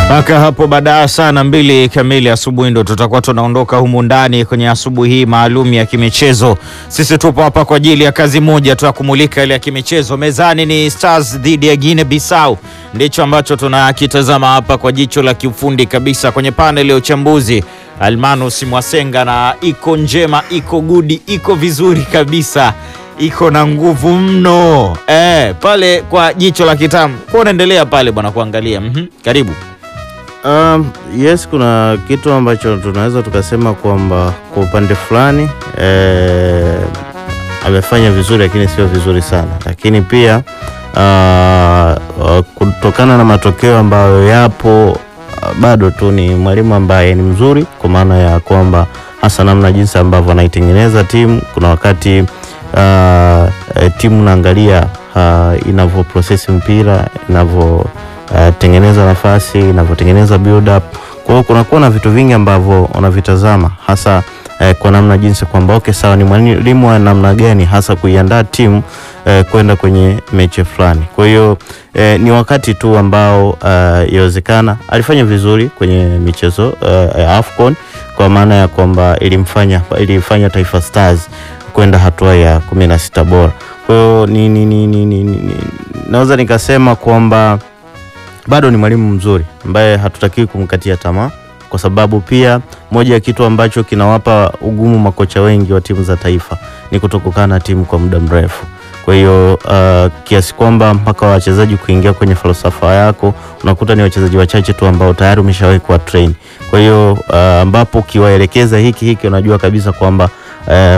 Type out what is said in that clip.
Mpaka hapo baadaye sana mbili kamili asubuhi ndo tutakuwa tunaondoka humu ndani kwenye asubuhi hii maalum ya kimichezo. Sisi tupo hapa kwa ajili ya kazi moja tu ya kumulika ile ya kimichezo. Mezani ni Stars dhidi ya Guinea Bissau, ndicho ambacho tunakitazama hapa kwa jicho la kiufundi kabisa. Kwenye panel ya uchambuzi Almanus Mwasenga, na iko njema, iko gudi, iko vizuri kabisa iko na nguvu mno eh, pale kwa jicho la kitamu kwa unaendelea pale bwana kuangalia. Mhm, karibu. Um, yes, kuna kitu ambacho tunaweza tukasema kwamba kwa upande fulani eh, amefanya vizuri lakini sio vizuri sana, lakini pia uh, uh, kutokana na matokeo ambayo yapo uh, bado tu ni mwalimu ambaye ni mzuri kwa maana ya kwamba hasa namna jinsi ambavyo anaitengeneza timu. Kuna wakati uh, eh, timu naangalia uh, inavyo process mpira inavyo Uh, tengeneza nafasi inavyotengeneza build up. Kwa hiyo kunakuwa na vitu vingi ambavyo unavitazama hasa uh, kwa namna jinsi kwamba okay, sawa, ni mwalimu wa namna gani hasa kuiandaa timu uh, kwenda kwenye mechi fulani. Kwa hiyo uh, ni wakati tu ambao uh, yawezekana alifanya vizuri kwenye michezo uh, ya AFCON kwa maana ya kwamba ilimfanya ilifanya Taifa Stars kwenda hatua ya kumi na sita bora. Kwa hiyo ni, ni, ni, ni, ni, ni, naweza nikasema kwamba bado ni mwalimu mzuri ambaye hatutakiwi kumkatia tamaa, kwa sababu pia moja ya kitu ambacho kinawapa ugumu makocha wengi wa timu za taifa ni kutokukaa na timu kwa muda mrefu. Kwa hiyo uh, kiasi kwamba mpaka wachezaji kuingia kwenye falsafa yako unakuta ni wachezaji wachache tu ambao tayari umeshawahi kuwa train. Kwa hiyo uh, ambapo ukiwaelekeza hiki hiki unajua kabisa kwamba uh,